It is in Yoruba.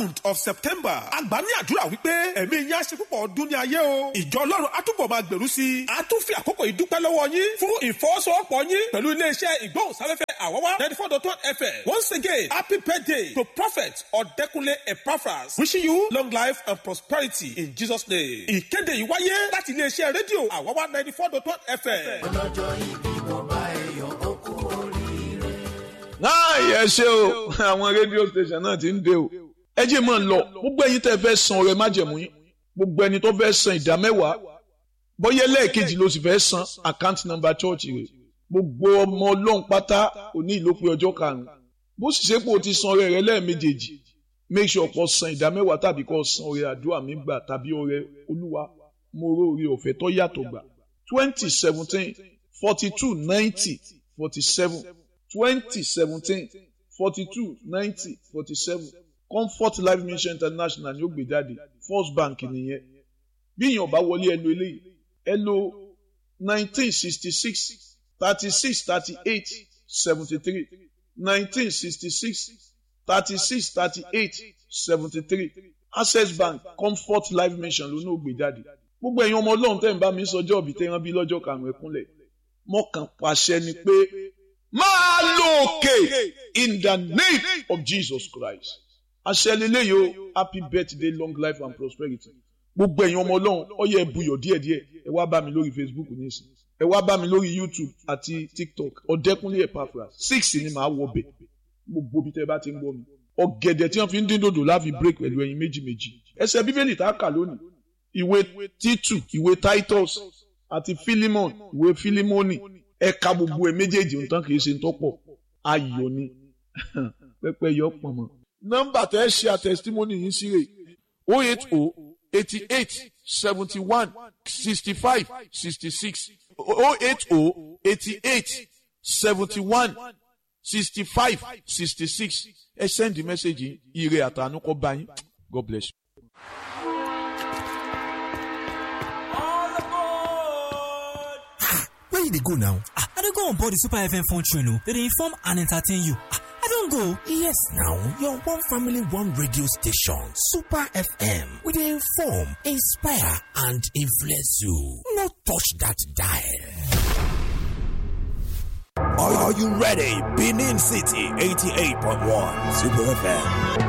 month of september àgbà ní àdúrà wípé ẹ̀mí yín á ṣe púpọ̀ ọdún ní ayé o ìjọ ọlọ́run á túbọ̀ máa gbèrú sí i á tún fi àkókò yìí dúpẹ́ lọ́wọ́ yín fún ìfọwọ́sowọ́pọ̀ yín pẹ̀lú iléeṣẹ́ ìgbóhùnsáfẹ́fẹ́ àwọ́wá ninety four dot one fm once again happy birthday to prophet ọ̀dẹ́kunlé epaphras wishing you long life and prosperity in jesus name ìkéde yìí wáyé láti iléeṣẹ́ rédíò àwọ́wá ninety four dot one fm. ọlọ́jọ́ ìbí mo bá ẹ̀yọ̀ ó kú oríire. láàyè ẹ ṣe o àwọn rédíò station náà ti ń dé o ẹ jẹ́ mọ̀ ń lọ gbogbo ẹ̀yin tẹ́ fẹ́ san ọrẹ májẹ̀mú yín gbogbo ẹni tó fẹ́ san ìdá mẹ́wàá bóyá lẹ́ẹ̀kejì ló sì fẹ́ san account number church rẹ̀ gbogbo ọmọ ọlọ́run pátá òní ìlópin ọjọ́ karùn-ún bó sì ṣe pé o ti san ọrẹ rẹ lẹ́ẹ̀mejèèjì make sure kó san ìdá mẹ́wàá tàbí kó san ọrẹ àdúrà mi gbà tàbí ọrẹ olúwa mo rò orí ọ̀fẹ́ tó yàtọ̀ gbà twenty seventeen forty two ninety forty seven twenty seventeen forty two ninety forty seven comfort life mission international ni ó gbé jáde first bank nìyẹn bí èèyàn bá wọlé ẹ lo eléyìí ẹ lo nineteen sixty six thirty six thirty eight seventy three nineteen sixty six thirty six thirty eight seventy three access bank comfort life mission ló ní ó gbé jáde gbogbo ẹ̀yin ọmọ ọlọ́run tẹ́ ń bá mi sọjọ́ òbí tẹ́ rán bí lọ́jọ́ karùn-ún ẹ̀kúnlẹ̀ mọ́kàn pàṣẹ ni pé máa lọ òkè in the name of Jesus Christ àṣẹ lélẹ́yìí o happy birthday long life and prosperity gbogbo ẹ̀yin ọmọ ọlọ́run ó yẹ buyọ̀ díẹ̀díẹ̀ ẹ wá bá mi lórí Facebook nísìn ẹ wá bá mi lórí YouTube àti TikTok ọ̀dẹ́kúnlé Epaphras six ni màá wọ bẹ̀ gbogbo bí tẹ́ bá ti ń gbọ́ mi ọ̀gẹ̀dẹ̀ tí wọ́n fi ń dín dòdò láfi break pẹ̀lú ẹyin méjì méjì ẹsẹ̀ bíbélì tá a kà lónìí ìwé títù ìwé Titus àti Philemon ìwé Philemoni ẹ̀ka gbogbo ẹ̀ méjèèjì nǹkan kì í ṣe ń tọ́pọ̀ ayọ̀ ni pẹ́pẹ́ yọ pọ̀ mọ́. nọ́mbà tẹ́ ẹ ṣe àtẹ̀sítímọ́nì yìí sí rè o eight o eighty eight seventy one sixty five sixty six o eight o eighty eight seventy one sixty five sixty six ẹ sẹ́ndì mẹ́sẹ̀gì ire àtànú kọ́ bá yín God bless you. Where you dey go now? Ah, I dey go on board the Super FM phone train o. They dey inform and entertain you. Ah, I don go. Yes now, your one family one radio station, Super FM. We dey inform, inspire and influence you. No touch that dial. Are, are you ready? Benin City 88.1 Super FM.